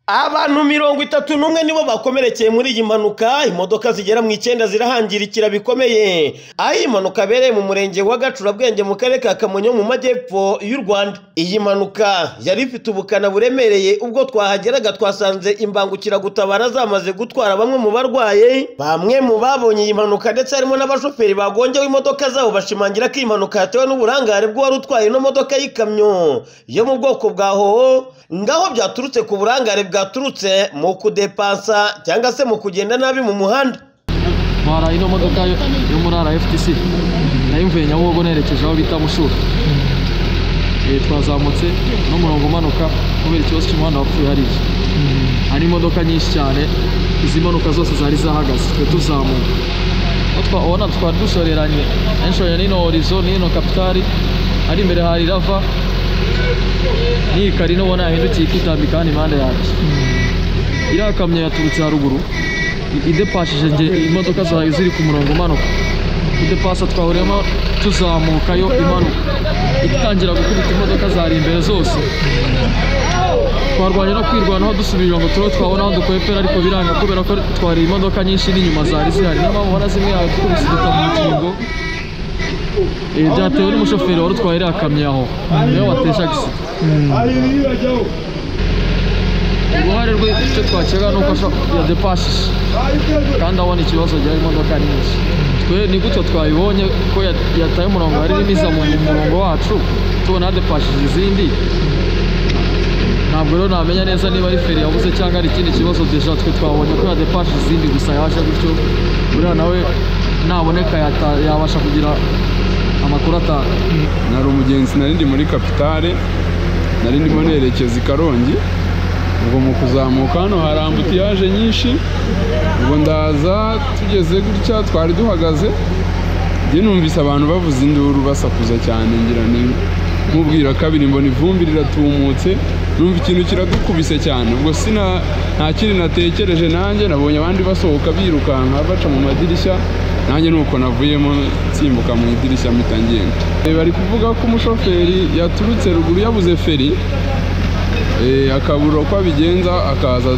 abantu mirongo itatu n'umwe nibo bakomerekeye muri iyi mpanuka imodoka zigera mu icyenda zirahangirikira bikomeye aho iyi mpanuka abereye mu murenge wa gacurabwenge mu karere ka kamonyi mu majyepfo y'u rwanda iyi mpanuka yari ifite ubukana buremereye ubwo twahageraga twasanze imbangukiragutabara zamaze gutwara bamwe mu barwaye bamwe mu babonye iyi mpanuka ndetse harimo n'abashoferi bagongewe imodoka zabo bashimangira ko iyi mpanuka yatewe n'uburangare bw'uwari utwaye ino modoka y'ikamyo yo mu bwoko bwa hoho ngaho byaturutse ku burangare bwa bwaturutse mu kudepansa cyangwa se mu kugenda nabi mu muhanda ntwara ino modoka yo yo muri rftc nayo mvuye nyabugogo nerekeje aho bita mushura Eh, twazamutse n'umurongo umanuka kubera ikibazo cy'umuhanda wapfuye hariya hari imodoka nyinshi cyane izi modoka zose zari zahagaze twe tuzamuka Aho twa- ubona twari dushoreranye yanshoranye n'ino horizo n'ino kapitari ari imbere hari rava n'iyi karino ubona yahindukiye ikitambika hano impande yanjye iriya kamyo yaturutse haruguru i- idepashije nge imodoka zayo ziri ku murongo umanuka idepasa twahuriyemo tuzamukayo imanuka itangira gukubita imodoka zari imbere zose twarwanya no kwirwanaho dusubirira ngo turebe twabona aho dukwepera ariko biranga kubera ko twari imodoka nyinshi n'inyuma zari zihari niyo mpamvu ubona zimwe yawe twikubise igitabo mu rukingo Eh, byatewe n'umushoferi wari utwaye iriya kamyo aho niwe watesha agisida uruhare rwe icyo twakeka ni uko asha- yadepashije kandi abona ikibazo gihari imodoka nyinshi twe ni gutyo twabibonye ko ya- yataye umurongo hari n'imiza mu mu murongo wacu tubona yadepashije izindi ntabwo rero namenya neza niba ari feri yabuze cyangwa ari ikindi kibazo deja twe twabonye ko yadepashije izindi gusa yaje gutyo buriya nawe naboneka yata- yabasha kugira amakuru atanga nari umugenzi nari ndi muri kapitale nari ndimo nerekeza i karongi ubwo mu kuzamuka hano hari ambutiyaje nyinshi ubwo ndaza tugeze gutya twari duhagaze njye numvise abantu bavuza induru basakuza cyane ngira ni nk'ubwira kabiri mbona ivumbi riratumutse numva ikintu kiradukubise cyane ubwo sina nta kindi natekereje nanjye nabonye abandi basohoka birukanka baca mu madirishya nanjye nuko navuyemo nsimbuka mu idirishya mpita ngenda Eh, bari kuvuga ko umushoferi yaturutse ruguru yabuze feri eh, akabura uko abigenza akaza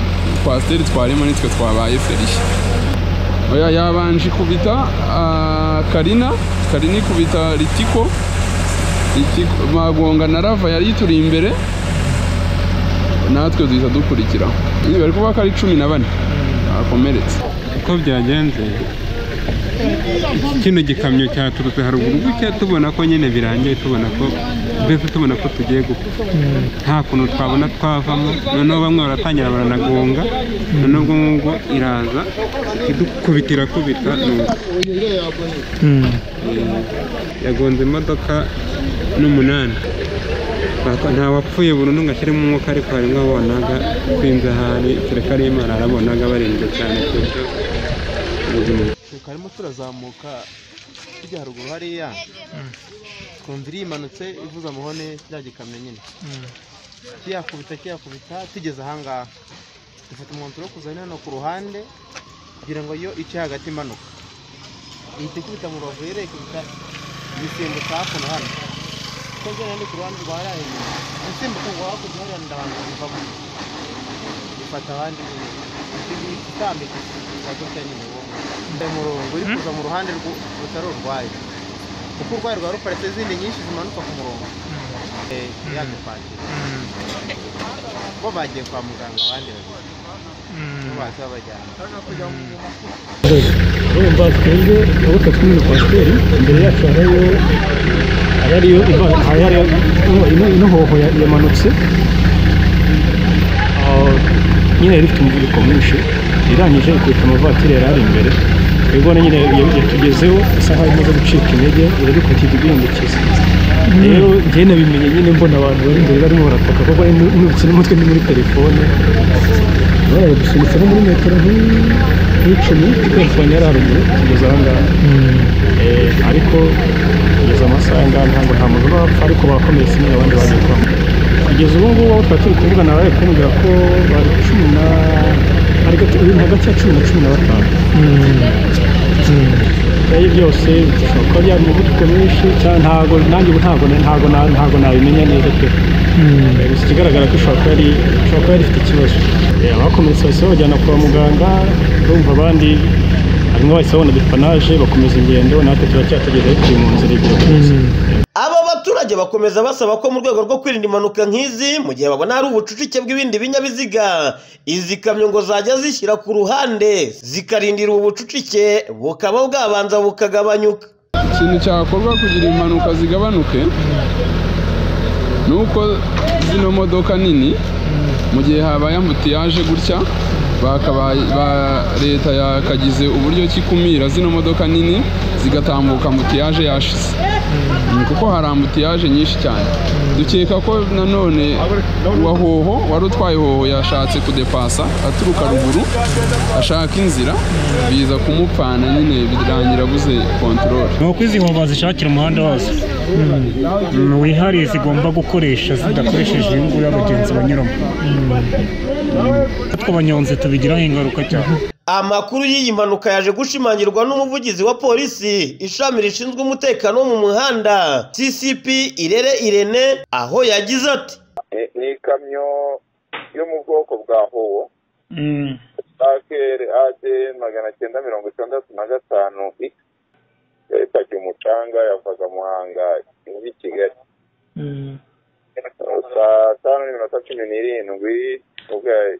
twasiteri twarimo nitwe twabaye ferishya oya yabanje kubita ah, karina karina ikubita ritiko Ritiko- magonga na rava yari ituri imbere natwe duhita dukurikira Eh, bari kuvuga ko ari cumi na bane bakomeretse uko byagenze kino gikamyo cyaturutse haruguru gutya tubona ko nyine birangiye tubona ko mbese tubona ko tugiye gupfa nta kuntu twabona twavamo noneho bamwe baratangira baranagonga noneho ubwo ngubwo iraza idukubita irakubita nuko yagonze imodoka n'umunani Bako- nta wapfuye burundu ngo ashyiremo umwuka ariko harimo abonaga kwinze ahari kereka ari imana arabonaga barindwi cyane ku buryo ubuzima karimo turazamuka tujya haruguru hariya twumva iri imanutse ivuze amahone cya gikamyo nyine kiyakubita kiyakubita tugeze ahangaha dufite umwanzuro wo kuzana hano ku ruhande kugira ngo yo ice hagati imanuka ihita ikubita mu rubavu yere ikubita igisimbuka hakuno hano kuko njyewe ndi ku ruhande rwa hariya inyuma insimbuka ngo hakurya hariya ndabanza zivamo ifata abandi nyine ibi itambika ikiza gutya nyine ubundi uyu murongo uri kuza mu ruhande rw- rutari urwayo kuko urwayo rwari ruparitse izindi nyinshi zimanuka ku murongo Eh, yadupakira bo bagiye kwa muganga abandi babiri bo baza babajyana urumva twebwe abo turi muri kwasiteri imbere yacu hariyo hariyo iva- hariyo ino- ino- ino hoho ya- yamanutse Ah, nyine yari ifite umuvuduko mwinshi irangije ikubita amavatiri yari ari imbere twebwe na nyine ya- yatugezeho isaha imaze gucika intege iradukubita iduhindukiza rero njyewe nabimenye nyine mbona abantu bari imbere barimo barataka kuko nari nubutse n'umutwe ndi muri telefone baraye gusunitse no muri metero nk'iyi nk'icumi telefone yari haruguru kugeza aha ngaha Eh, ariko kugeza amasaha ngaha ntabwo nta muntu urapfa ariko barakomeretse nyine abandi baje kwamo kugeza ubu ngubu aho twari turi kuvugana bari kumbwira ko bari cumi na hagati hagati ya cumi na cumi na batanu ibyo byose bishobora kuba byari umuvuduko mwinshi cyane ntago nanjye ubu ntago ntago na- ntago nabimenya neza pe Eh, gusa ikigaragara ko ishobora kuba yari ishobora kuba yari ifite ikibazo abakomeretse bahise babajyana kwa muganga urumva abandi harimo bahise babona depanaje bakomeza ingendo natwe turacyategereje turi mu nzira igihe Aba baturage bakomeza basaba ko mu rwego rwo kwirinda impanuka nk'izi mu gihe babona hari ubucucike bw'ibindi binyabiziga izi kamyo ngo zajya zishyira ku ruhande zikarindira ubu bucucike bukaba bwabanza bukagabanyuka ikintu cyakorwa kugira impanuka zigabanuke ni uko zino modoka nini mu gihe habaye ambutiyaje gutya bakabaye ba- leta yakagize uburyo ki ikumira zino modoka nini zigatambuka ambutiyaje yashize Mm, kuko hari ambutiyaje nyinshi cyane dukeka ko nanone wa hoho wari utwaye hoho yashatse kudepasa aturuka ruguru ashaka inzira biza kumupfana nyine birangira abuze kontorore ni uko izi hoba zishakira umuhanda wazo wihariye zigomba gukoresha zidakoresheje iyo nguyu abagenzi banyuramo tw'abanyonzi tubigiraho ingaruka cyane Amakuru y'iyi mpanuka yaje gushimangirwa n'umuvugizi wa polisi ishami rishinzwe umutekano wo mu muhanda CCP Irere Irene aho yagize ati ni- ni ikamyo yo mu bwoko bwa howo akr ad magana cyenda mirongo itandatu na gatanu x yapakiye umucanga yavaga muhanga muri kigali saa tanu n'iminota cumi n'irindwi ubwo ya-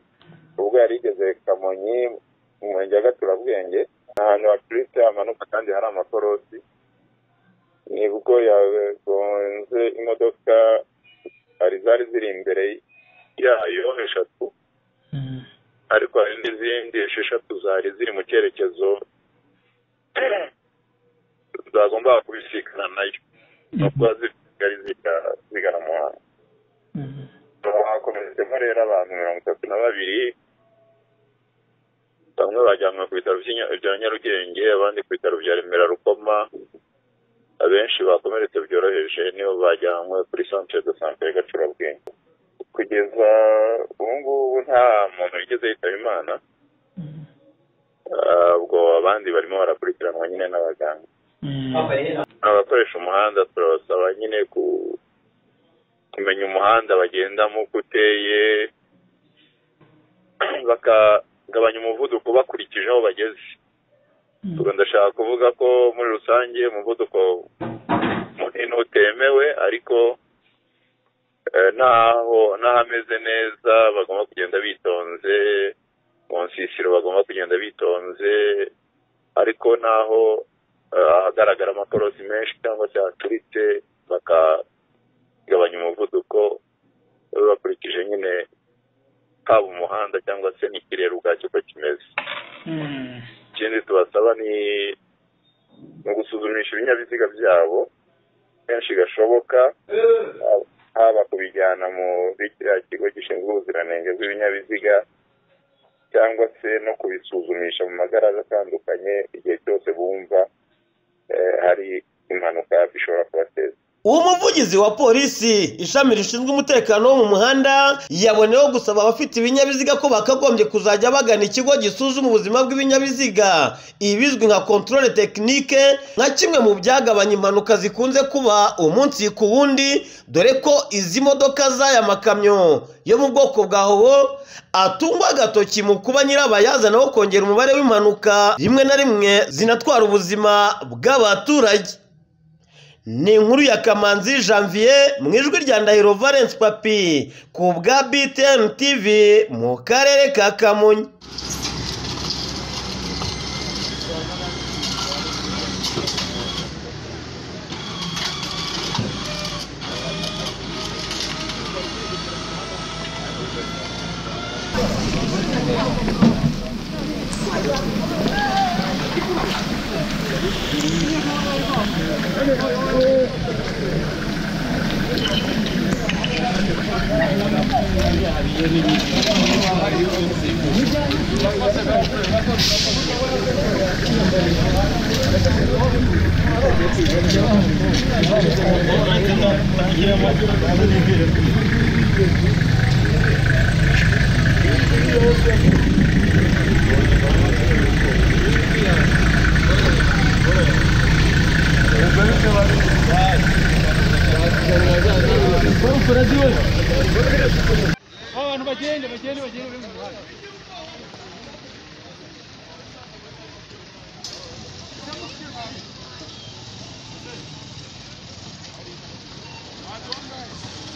ubwo yari igeze kamonyi mu murenge wa gaturabwenge ni ahantu hacuritse hamanuka kandi hari amakorosi nibwo yagonze imodoka hari zari ziri imbere yayo eshatu ariko hari n'izindi esheshatu zari ziri mu cyerekezo zagombaga kubisikana nayo nubwo zari ziga- zigana mu muhanda hakomeretsemo rero abantu mirongo itatu na babiri bamwe bajyanwe ku bitaro by'i- bya nyarugenge abandi ku bitaro bya remera rukoma abenshi bakomeretse byoroheje nibo bajyanwe kuri centre de santé ya gacurabwenge kugeza ubu ngubu nta muntu wigeze yitaba imana Ah, ubwo abandi barimo barakurikiranwa nyine n'abaganga abakoresha umuhanda turabasaba nyine ku- kumenya umuhanda bagendamo uko uteye bakagabanya umuvuduko bakurikije aho bageze ubwo ndashaka kuvuga ko muri rusange umuvuduko munini utemewe ariko eh, ntaho n'ahameze neza bagomba kugenda bitonze mu nsisiro bagomba kugenda bitonze ariko n'aho eh, ahagaragara amakorosi menshi cyangwa se hacuritse bakagabanya umuvuduko eh, bakurikije nyine haba umuhanda cyangwa se n'ikirere ubwacyo uko kimeze ikindi tubasaba ni ni ugusuzumisha ibinyabiziga byabo kenshi gashoboka haba- haba kubijyana muri kiriya kigo gishinzwe ubuziranenge bw'ibinyabiziga cyangwa se no kubisuzumisha mu magaraza atandukanye igihe cyose bumva eh, hari impanuka ishobora kubateza uwo muvugizi wa polisi ishami rishinzwe umutekano wo mu muhanda yaboneyeho gusaba abafite ibinyabiziga ko bakagombye kuzajya bagana ikigo gisuzuma ubuzima bw'ibinyabiziga ibizwi nka controle tekinike nka kimwe mu byagabanya impanuka zikunze kuba umunsi ku wundi dore ko izi modoka z'aya makamyo yo mu bwoko bwa hoho atungwa agatoki mu kuba nyirabayazana wo kongera umubare w'impanuka rimwe na rimwe zinatwara ubuzima bw'abaturage ni inkuru ya kamanzi janvier mu ijwi rya ndahiro valence papi ku bwa btn tv mu karere ka kamonyi abantu bagende bagende bagende bari mu muhanda Thank you.